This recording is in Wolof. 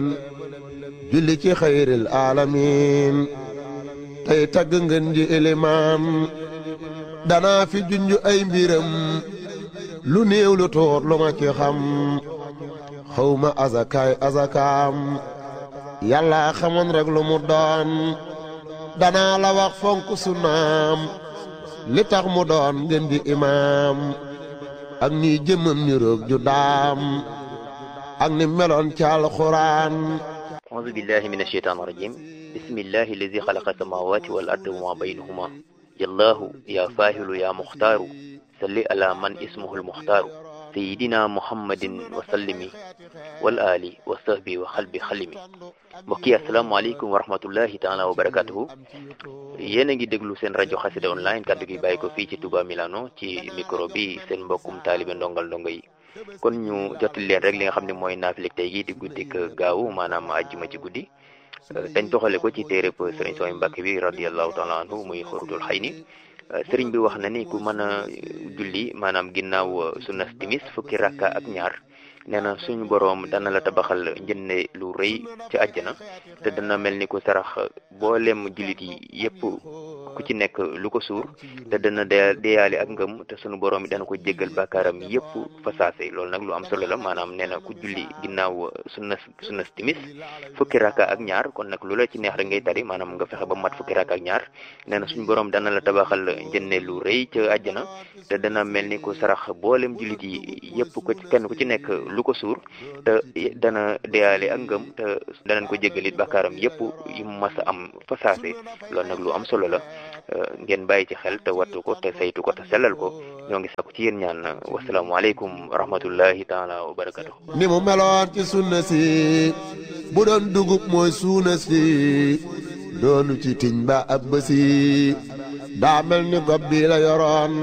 julli ci xayril aalamiin tey tagg ngeen ji ilimaan danaa fi junj ay mbiram lu néew lu tuut lu ma ci xam xawma azakaay azakaam yàlla xamoon rek lu mu doon danaa la wax fonk sunnaam li tax mu doon ngeen di imaam ak ni jëmmam ni roog ju daam ak ni meloon ci alxuraan أعوذ بالله من الشيطان الرجيم بسم الله الذي خلق السماوات والأرض وما بينهما يا الله يا فاهل يا مختار صل على من اسمه المختار سيدنا محمد وسلم والآل وصحبه وخلب خلمي mbokki asalaamaaleykum wa rahmatullahi taala wa barakatuhu yéen a ngi déglu seen rajo xasida online kaddu gi bàyyi ko fii ci Touba Milano ci micro bi seen mbokkum taalibe ndongal ndongo yi kon ñu jottali leen rek li nga xam ne mooy naafileg tey gi di guddik gaawu maanaam ajjuma ci guddi dañ toxale ko ci téereb sëriñ Sooy Mbàkke bi radiallahu taala anhu muy xurutul xay ni sëriñ bi wax na ni ku mën a julli maanaam ginnaaw sunnas timis fukki rakka ak ñaar nee na suñu boroom dana la tabaxal njënne lu rëy ci àjjana te dana mel ni ku sarax boolem jullit yi yépp ku ci nekk lu ko suur te dana deyaale ak ngëm te suñu boroom yi dana ko jéggal bàkkaaram yépp fa saase loolu nag lu am solo la maanaam nee na ku julli ginnaaw sunna sunna timis fukki rakka ak ñaar kon nag lu la ci neex rek ngay tari maanaam nga fexe ba mat fukki rakka ak ñaar nee na suñu boroom dana la tabaxal njënne lu rëy ca àjjana te dana mel ni ku sarax boolem jullit yi yépp ko kenn ku ci nekk lu ko suur te dana deyaale ak ngëm te danañ ko jéggalit bàkkaaram yépp yu mas a am fa saase loolu nag lu am solo la ngeen bàyyi ci xel te wattu ko te saytu ko te sellal ko ñoo ngi sakku ci yéen ñaan wasalaamualeykum wa rahmatullahi taala wa barakatu ni mu meloon ci sunna si bu doon dugub mooy suuna si doonu ci tiñ ba ab bësi daa mel ni gob bi la yoroon